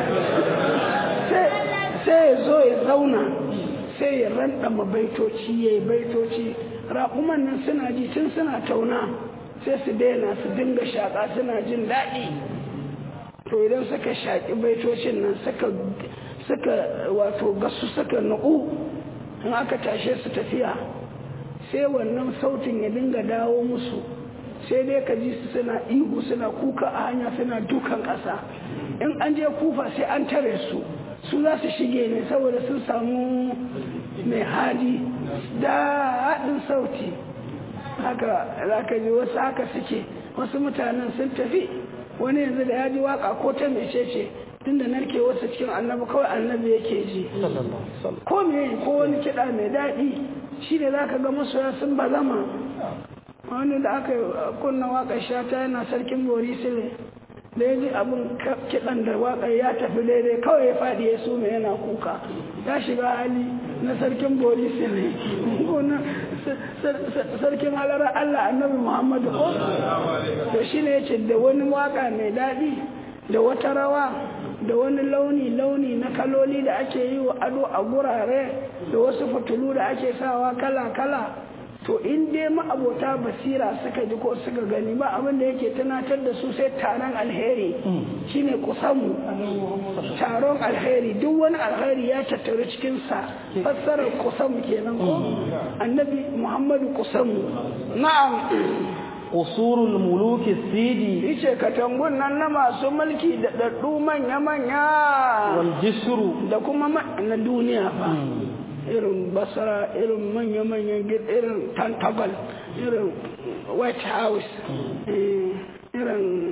sai ya zo ya zauna sai ya randama baitoci ya yi baitoci raƙuman nan suna ji tun suna tauna sai su daina su dinga shaƙa suna jin daɗi to idan suka shaƙi baitocin nan suka wato gasu suka nuku in aka tashe su tafiya sai wannan sautin ya dinga dawo musu sai dai ka ji su suna ihu suna kuka a hanya suna dukan ƙasa in an je kufa sai an tare su su za su shige ne saboda sun samu mai hali da haɗin sauti haka za ka ji wasu haka suke wasu mutanen sun tafi wani yanzu da ya ji waka ko ta mece ce tunda narke wasu cikin annabi kawai annabi yake ji ko me ko wani kiɗa mai daɗi shi ne za ka ga masoya sun bazama wani da aka kunna waƙar shata yana sarkin borisile da ya ji abin kiɗan da waƙar ya tafi daidai kawai ya faɗi ya su mai yana kuka ya shiga hali na sarkin borisile ko na sarkin halara allah annabi muhammadu ko to shi ne ya ce da wani waƙa mai daɗi da wata rawa da wani launi-launi na kaloli da ake yi wa ado a gurare da wasu fitulu da ake sawa kala-kala to in dai ma'abota basira suka ji ko suka gani ba abin da yake tunatar da su sai taron alheri shine kusamu taron alheri duk wani alheri ya tattaru cikinsa fassarar kusamu kenan ko annabi muhammadu kusamu na'am usurul muluki sidi yace katangun nan na masu mulki da daddu manya-manya wal jisru da kuma na duniya ba irin basara irin manya-manyan irin tantabal irin white house irin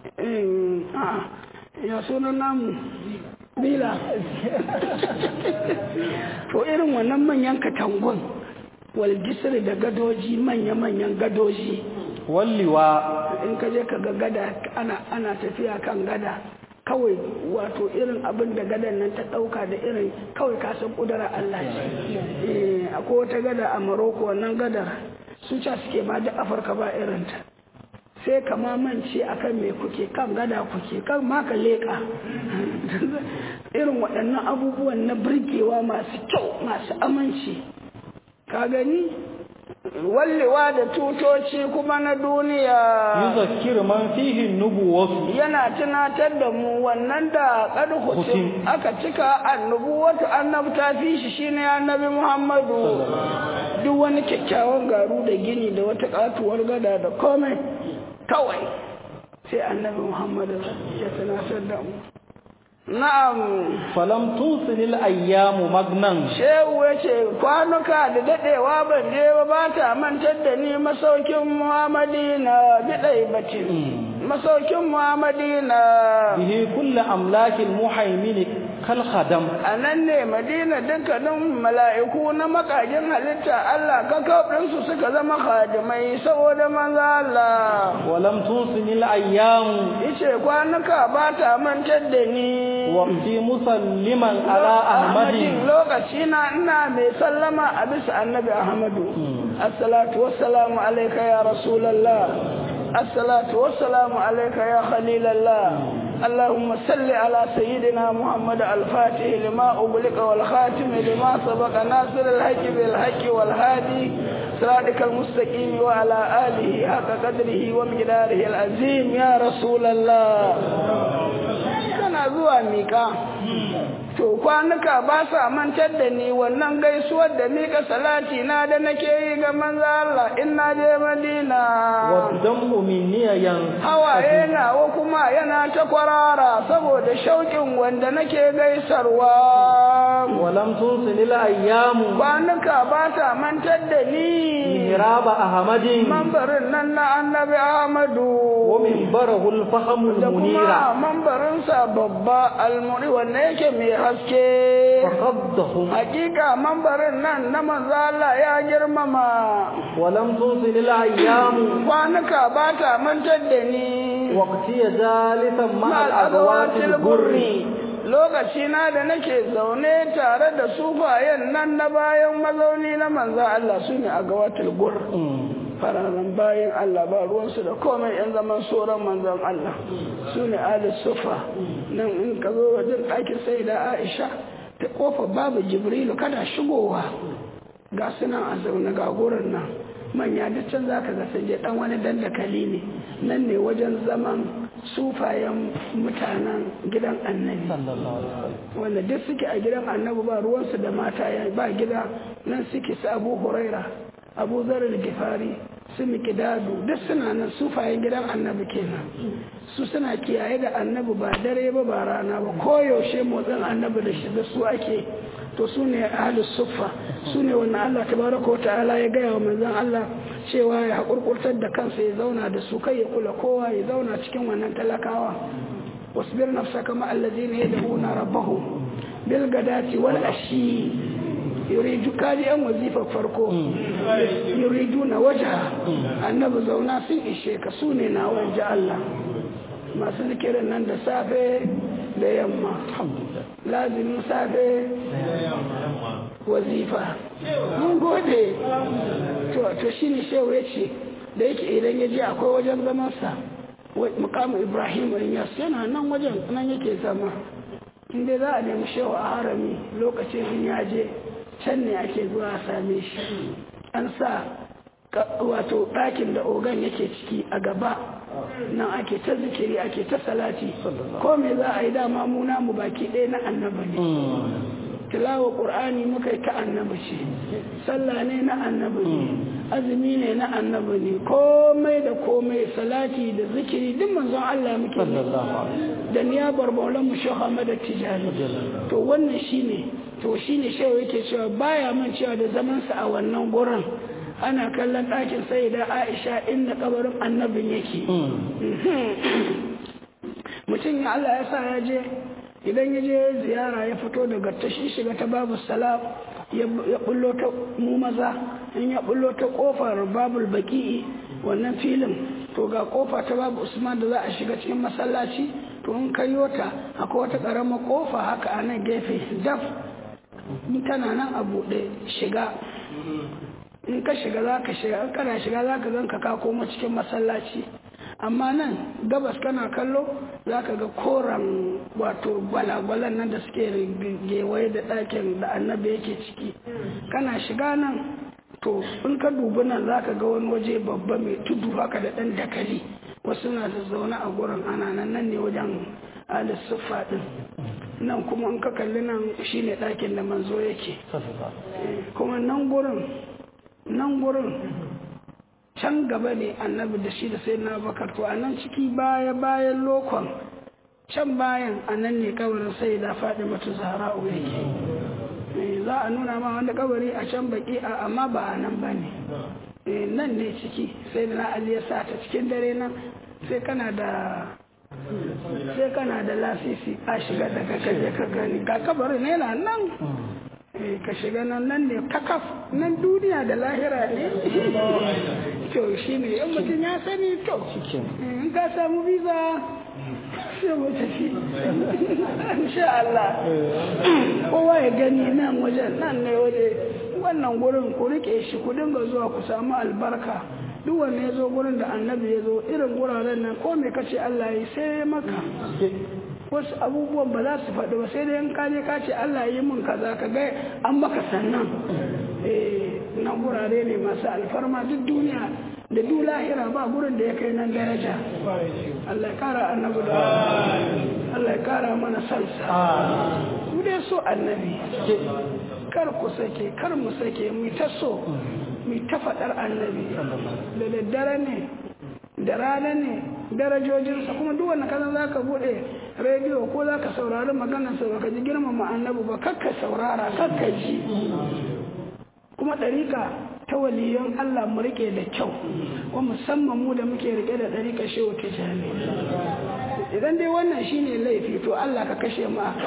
ya sunan namu bila to irin wannan manyan katangun wal jisri da gadoji manya-manyan gadoji walliwa in ka je ka ga gada ana ana tafiya kan gada kawai wato irin abin da gadan nan ta ɗauka da irin kawai kasan ƙudura Allah ce akwai wata gada a Morocco wannan gadar su ca suke ma da Afirka ba irinta sai ka mance akan me kuke kan gada kuke kan ma ka leƙa irin waɗannan abubuwan na birgewa masu kyau masu aminci ka gani wallewa da tutoci kuma na duniya yuzakkir man fihi nubuwatu yana tunatar da mu wannan da qad hutim aka cika annubuwatu annabta fi shi shine annabi Muhammadu duk wani kyakkyawan garu da gini da wata katuwar gada da komai kawai sai annabi Muhammadu ya tunatar da mu Na'am. Falam tusilil ayyamu magnan. Shehu ya ce kwanuka da daɗewa ban je ba ba ta mantar da ni masaukin Muhammadina biɗai batin. Masaukin Muhammadina. Bihi kulli amlakin muhaimin kal khadam. A nan ne Madina dukkanin mala'iku na makajin halitta Allah kakauɗinsu suka zama khadimai saboda manzo Allah. Walam tusilil ayyamu. Ice kwanuka ba ta mantar da ni. waqti musalliman ala ahmadin lokaci na ina mai sallama a bisa annabi ahmadu assalatu wassalamu alayka ya rasulullah assalatu wassalamu alayka ya khalilallah اللهم صل على سيدنا محمد الفاتح لما أغلق والخاتم لما سبق ناصر الحق بالحق والهادي صراطك المستقيم وعلى آله حق قدره ومقداره العظيم يا رسول الله kana zuwa miƙa to kwanuka ba sa mantar da ni wannan gaisuwar da miƙa salati na da nake yi ga manzo Allah in na je Madina wa damu minni yan hawaye nawa kuma yana ta kwarara saboda shauƙin wanda nake gaisarwa walam tunsilil ayyamu kwanuka ba ta mantar da ni mihraba ahmadin mambarin nan na annabi Ahmadu wa minbarahul fahamul da kuma munira mambarinsa babba almuri wanda yake mai haske faqaddahum hakika mambarin nan na manzo Allah ya girmama walam tunsilil ayyamu kwanuka ba ta mantar da ni waqti jalisan ma ma'al al agawatil agwatil gurri gurri lokaci na da nake zaune tare da sufayen nan na bayan mazauni na manzo Allah su ne agawatil gur fararen bayan Allah ba ruwansu da komai yan zaman soron manzon Allah su ne alis sufa nan in ka zo wajen ɗakin sai da Aisha ta kofa babu Jibrilu kada shigowa ga sunan a zaune ga gurin nan manya da can za ka ga sun je dan wani dandakali ne nan ne wajen zaman sufayen mutanen gidan annabi sallallahu alaihi wasallam wanda duk suke a gidan annabi ba ruwansu da mata ya ba gida nan suke su abu huraira abu zarar gifari su mikidadu duk suna nan sufayen gidan annabi kenan su suna kiyaye da annabi ba dare ba ba rana ba koyaushe motsin annabi da shi da su ake to su ne ahlus suffa su ne wannan Allah tabaraka wa ta'ala ya gaya wa manzon Allah cewa ya hakurkurtar da kansa ya zauna da su kai ya kula kowa ya zauna cikin wannan talakawa wasbir nafsaka ma allazina yad'una rabbahum bil gadati wal ashi yuridu kali an wazifa farko yuridu na waja annabi zauna sun ishe ka su ne na wanje Allah masu zikirin nan da safe da yamma lazimin safe wazifa mun gode to shi ne shehu ya ce da yake idan ya je akwai wajen zamansa mukamu ibrahim yas yana nan wajen nan yake zama inda za a nemi shehu a harami lokacin in ya je can ne ake zuwa a same shi an sa wato ɗakin da ogan yake ciki a gaba nan ake ta zikiri ake ta salati ko me za a yi dama muna mu baki ɗaya na annaba ne tilawa ƙur'ani muka yi ta annabi ce sallah ne na annabi ne azumi ne na annabi ne komai da komai salati da zikiri duk manzon Allah muke da niyabar maulan mu shehu Ahmad Tijani to wannan shine to shine shehu yake cewa baya man cewa da zaman sa a wannan gurin ana kallon ɗakin sai da Aisha inda kabarin annabin yake mutum ya Allah ya sa ya je idan ya je ziyara ya fito daga tashi shiga ta babu salam ya bullo ta mu maza in ya bullo ta kofar babul baki wannan filin to ga kofa ta babu usman da za a shiga cikin masallaci to in ka ta akwai wata karamar kofa haka a nan gefe daf in tana nan a buɗe shiga in ka shiga za ka shiga in kana shiga za ka zanka ka koma cikin masallaci amma nan gabas kana kallo za ka ga koren wato gwalagwalan nan da suke gewaye da ɗakin da annabi yake ciki kana shiga nan to in ka dubi nan za ka ga wani waje babba mai tudu haka da ɗan dakali wasu na da zaune a gurin ana nan nan ne wajen alisuffa ɗin nan kuma in ka kalli nan shine ɗakin da manzo yake kuma nan gurin nan gurin can gaba ne annabi da shi da sai na bakar to a nan ciki baya bayan lokon can bayan a nan ne kabarin sai da faɗi mata zahra'u yake za a nuna ma wanda kabari a can baki a amma ba a nan ba ne nan ne ciki sai da na ali ya sa ta cikin dare nan sai kana da sai kana da lasisi a shiga da ka kaje ka gani ga kabarin yana nan ka shiga nan nan ne kakaf nan duniya da lahira ne to shi ne yan mutum ya sani to in ka samu visa sai mu tafi insha Allah kowa ya gani nan wajen nan ne waje wannan gurin ku rike shi ku dinga zuwa ku samu albarka duk wanda ya zo gurin da annabi ya zo irin guraren nan ko me kace Allah ya sai maka wasu abubuwan ba za su faɗi ba sai dai in ka je ka ce Allah yi min kaza ka ga an maka sannan eh na gurare ne masu alfarma duk duniya da duk lahira ba gurin da ya kai nan daraja Allah ya kara annabi da Allah ya kara mana sansa mu dai so annabi kar ku sake kar mu sake mu ta so mu ta faɗar annabi da daddare ne da rana ne darajojinsa kuma duk wanda kaza za ka buɗe rediyo ko za ka saurari maganarsa ba ka ji girmama annabi ba kakka saurara kakka ji kuma ɗarika ta waliyan Allah mu rike da kyau wa musamman mu da muke rike da ɗarika shehu tijani idan dai wannan shine laifi to Allah ka kashe mu aka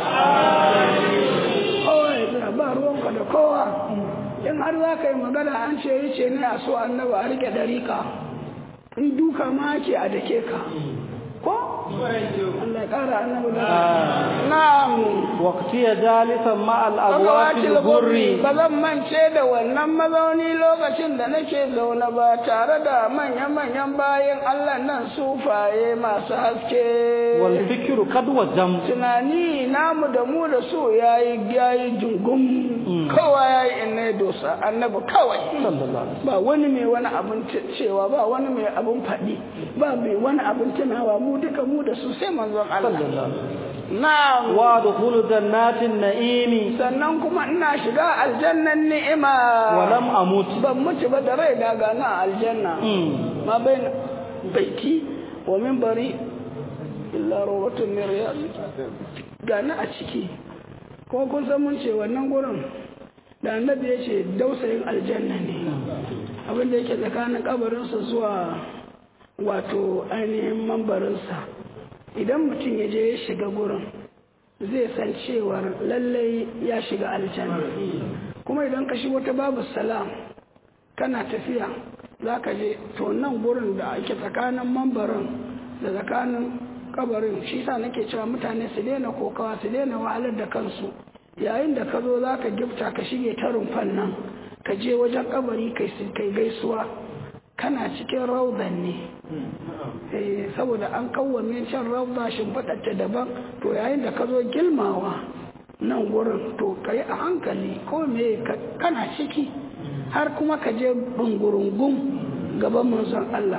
kowa ya ba ruwanka da kowa in har za ka yi magana an ce yi ce ne a so annabi a rike ɗarika in duka ma ake a dake ka ko Allah ya kara annabi da na'am waqti ya jalisan ma al abwatil gurri ba zan mance da wannan mazauni lokacin da nake zaune ba tare da manyan manyan bayan Allah nan sufaye masu haske wal fikru kad wajam tunani namu da mu da su yayi yayi jungum kowa yayi inna dosa annabi kawai ba wani mai wani abin cewa ba wani mai abin faɗi ba mai wani abin tunawa mu duka mu da su sai manzon Allah na'am وادخل جنات النعيم sannan kuma ina shiga aljannan ni'ima ولم أموت ban mutu ba da rai daga na aljanna مم. ma bai baiti wa minbari illa rawatun min riyad ga na a ciki ko kun san mun ce wannan gurin da annabi ya ce dausayin aljanna ne abin da yake tsakanin kabarinsa zuwa wato ainihin mambarinsa idan mutum ya je ya shiga gurin zai san cewar lallai ya shiga aljanna kuma idan ka shigo ta babu salam kana tafiya za ka je to nan gurin da ake tsakanin mambarin da tsakanin kabarin shi sa nake cewa mutane su daina kokawa su daina wahalar da kansu yayin da ka zo za ka gifta ka shige ta rumfan nan ka je wajen kabari kai kai gaisuwa kana cikin raudan ne Eh, saboda an kawwame can rauda shimfiɗarta daban to yayin da ka zo gilmawa nan gurin to ka yi a hankali ko me ka- kana ciki har kuma ka je bungurungun gaban manzon Allah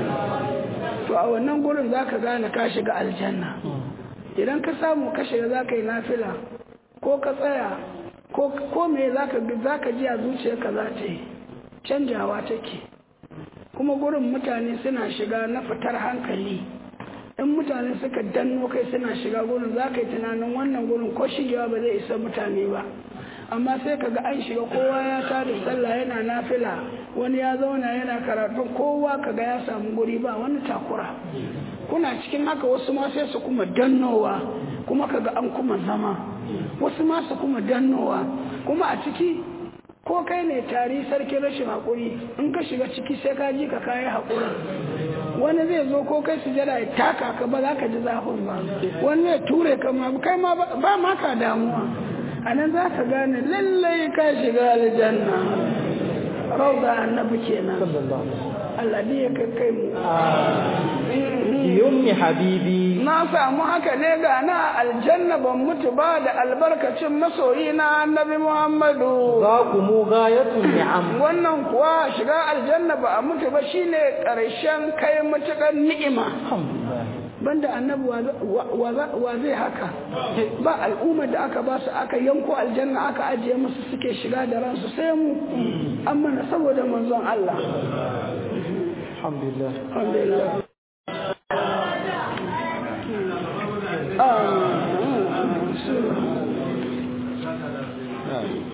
to a wannan gurin za ka gane ka shiga aljanna idan ka samu ka shiga za ka yi nafila ko ka tsaya ko ko me za ka za ka ji a zuciyarka za ta yi canjawa take kuma gurin mutane suna shiga na fitar hankali in mutane suka danno kai suna shiga gurin za ka yi tunanin wannan gurin ko shigewa ba zai isa mutane ba amma sai ka ga an shiga kowa ya tada sallah yana nafila wani ya zauna yana karatun kowa ka ga ya samu guri ba wani takura kuna cikin haka wasu ma sai su kuma dannowa kuma ka ga an kuma zama wasu ma su kuma dannowa kuma a ciki ko kai ne tari sarki rashin haƙuri in ka shiga ciki sai ka ji ka kayi haƙuri wani zai zo ko kai sujada ya taka ka ba za ka ji zafin ba wani ya ture ka ma kai ma ba ba ma ka damuwa a nan za ka gane lallai ka shiga aljanna rauda annabi kenan صلى الله عليه وسلم Allah ne ya kai kai mu يم حبيبي na samu haka ne ga na aljanna ban mutu ba da albarkacin masoyi na annabi Muhammadu ذاكم غاية النعم wannan kuwa shiga aljanna ba a mutu ba shine ƙarshen kai matuƙar ni'ima الحمد لله banda annabi wa wa- wa- wa zai haka ba al'ummar da aka ba su aka yanko aljanna aka ajiye musu suke shiga da ransu sai mu amma na saboda manzon Allah الحمد لله alhamdulillah